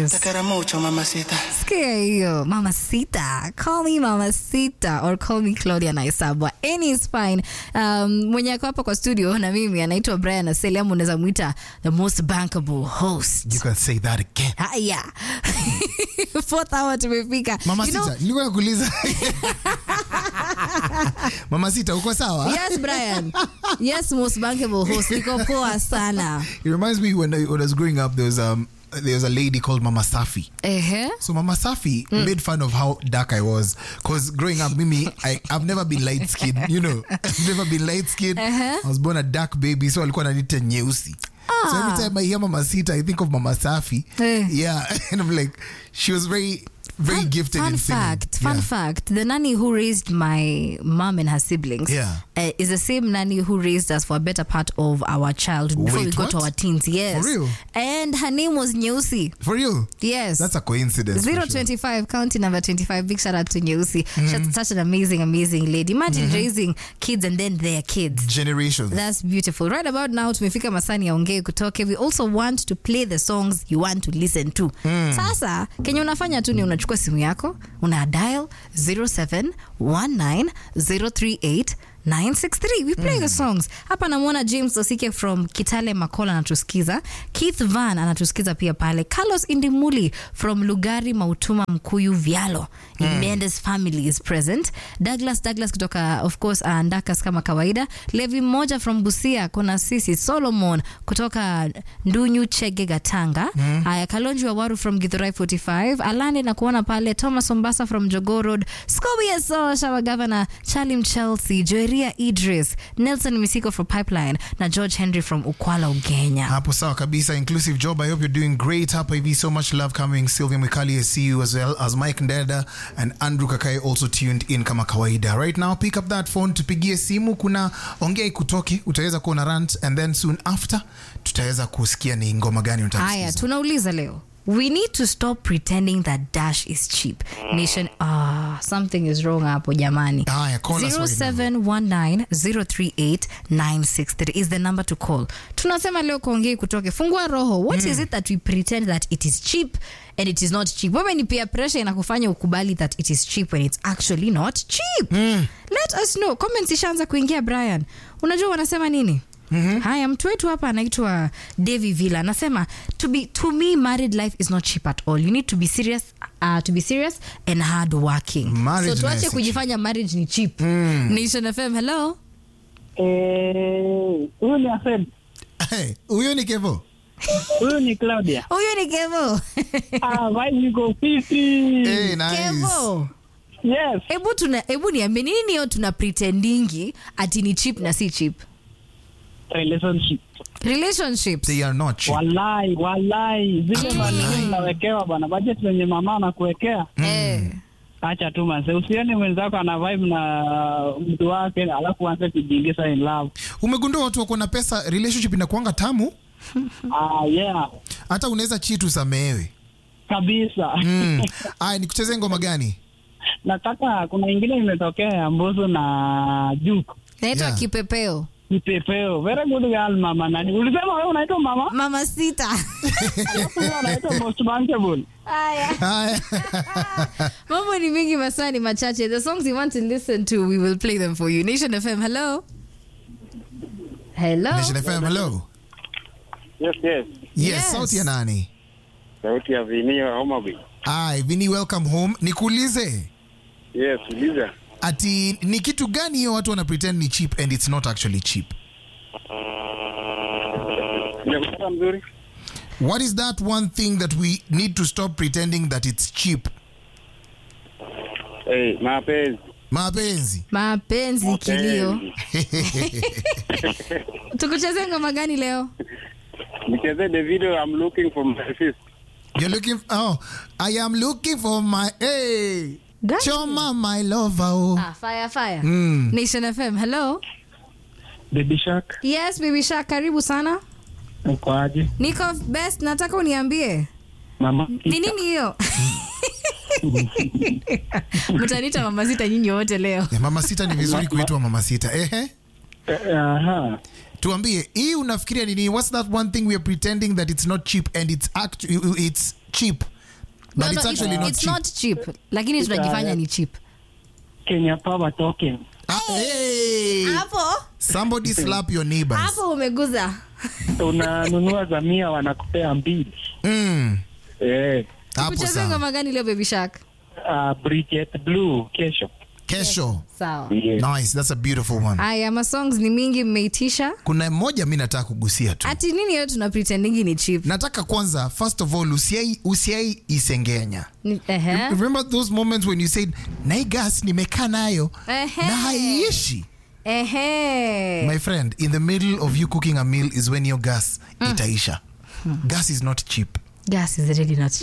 Yes. Te quiero mucho, mamacita. Sikia hiyo mamacita call me mamacita or call me claudia naisabwa any is fine um, mwenye ako hapa kwa studio na mimi anaitwa brian aseli ama unaweza mwita the most bankable host You can say that again. haya fourth hour tumefika Mama You know- Sita, nilikuwa nakuuliza. Mama Sita, uko sawa? yes brian yes most bankable host niko poa sana It reminds me when I, when I was growing up, there was um there was a lady called Mama Safi. ehe So Mama Safi made fun of how dark I was because growing up, Mimi, I, I've never been light skinned. You know, I've never been light skinned. Uh-huh. I was born a dark baby, so alikuwa ananiita nyeusi. So every time I hear Mama Sita, I think of Mama Safi. Eh. Yeah, and I'm like, she was very, very Fun- gifted fun in singing. fact fun yeah. fact the nanny who raised my mom and her siblings Yeah. uh, is the same nanny who raised us for a better part of our childhood before we Wait, got to what? our teens yes For real? and her name was Nyeusi For you, yes that's a coincidence. for sure. 025 county number 25 big shout out to Nyeusi she's such an amazing amazing lady imagine raising kids and then their kids Generations. That's beautiful. Right about now tumefika masani ya ongee kutoke. We also want to play the songs you want to listen to. Sasa kenye unafanya tu ni unachukua simu yako, una dial 0719038963. We play the songs. Hapa namwona James Osike from Kitale Makola anatusikiza. Keith Van anatusikiza pia pale. Carlos Indimuli from Lugari Mautuma Mkuyu Vialo. Mendes family is present. Douglas Douglas kutoka of course uh, Ndakas kama kawaida. Levi mmoja from Busia kuna sisi Solomon kutoka Ndunyu Chege Gatanga. Haya Kalonji wa Waru from Githurai 45. Alande na kuona pale Thomas Ombasa from Jogoo Road. Scobie Eso Shawa Governor Chalim Chelsea, Joeria Idris, Nelson Misiko from Pipeline na George Henry from Ukwala Ugenya. hapo sawa kabisa inclusive job i hope you're doing great hapa hivi so much love coming sylvia mwikali i see you as well as mike ndeda and andrew kakai also tuned in kama kawaida right now pick up that phone tupigie simu kuna ongea ikutoke utaweza kuwa na rant and then soon after tutaweza kusikia ni ngoma gani unataka Haya, kusikiza. tunauliza leo. We need to stop pretending that Dash is cheap. Nation, ah, something is wrong hapo jamani. Haya, call us right now. 0719038963 is the number to call. Tunasema leo kuongei kutoke. Fungua roho. What is it that we pretend that it is cheap and it is not cheap? Wewe ni peer pressure inakufanya ukubali that it is cheap when it's actually not cheap. Let us know. Comments ishaanza kuingia Brian. Unajua wanasema nini? Mm-hmm. haya mtu wetu hapa anaitwa Davy Villa anasema to be to me married life is not cheap at all you need to be serious uh, to be serious and hard working Marriage so tuache nayo si kujifanya marriage ni cheap Nation FM hello Eh, huyu ni Afed, Hey, huyo ni kevo huyu ni Claudia. huyu ni Kevo Ah, vibe iko fiti. hey, nice. Kevo Yes. hebu tuna hebu niambie nini niyo tuna pretendingi ati ni cheap na si cheap Relationship. relationships they are not cheap. Walai, walai. Zile manini unawekewa bana, budget zenye mama anakuwekea. eh Acha tu manze, usione mwenzako ana vibe na mtu wake alafu anze kujiingiza in love. umegundua watu wako na pesa relationship inakuanga tamu Ah, yeah. hata unaweza chitu samehewe Kabisa. mm. aya nikuchezee ngoma gani Nataka kuna ingine imetokea ya Mbosso na Juke. naitwa Yeah. kipepeo Kipepeo. Very good girl mama nani. Ulisema wewe unaitwa mama? mama sita Alafu wewe unaitwa most bankable. haya Haya. mambo ni mingi masaa ni machache the songs you want to listen to we will play them for you nation fm hello hello Nation FM, hello Yes, yes. yes, Yes. sauti ya nani Sauti ya Vinio Homa Bay. Ai, Vini, welcome home. Nikuulize Yes, uliza. ati ni kitu gani hiyo watu wana pretend ni cheap and it's not actually cheap? Nakupata mzuri? What is that one thing that we need to stop pretending that it's cheap? Hey, mapenzi. Mapenzi. mapenzi kilio Mapenzi. tukucheze ngoma gani leo Nicheze the video I'm looking for my fist. You're looking oh, I am looking for my hey. Gani? Choma my lover. Oh. ah, fire fire Mm. nation fm hello Baby Shark. yes baby shark karibu sana Uko aje? niko best nataka uniambie Mama. ni nini hiyo mtanita mama sita nyinyi wote leo Eh, Mama sita ni vizuri kuitwa mama sita. Ehe. Eh, Aha. Tuambie, hii unafikiria nini? What's that one thing we are pretending that it's not cheap and it's act it's cheap But No, it's no, actually not it's cheap. not cheap lakini tunajifanya ni cheap Kenya Power Token. Ah, hey! hapo Somebody slap your neighbors. hapo umeguza Unanunua za mia wanakupea mbili. Mm. Eh, Hapo kucheza sawa. ngoma gani leo baby shark uh, Bridget Blue kesho. Kesho. sawa Yes. Nice, that's a beautiful one. haya masongs ni mingi mmeitisha Kuna mmoja mi nataka kugusia tu. ati nini yo tuna pretendingi ni cheap Nataka kwanza first of all usiai usiai isengenya. Ni- ehe. Remember those moments when you said na hii gas nimekaa nayo Ehe. na haiishi. Ehe. My friend, in the middle of you cooking a meal is when your gas itaisha. Gas is not cheap. gas is really not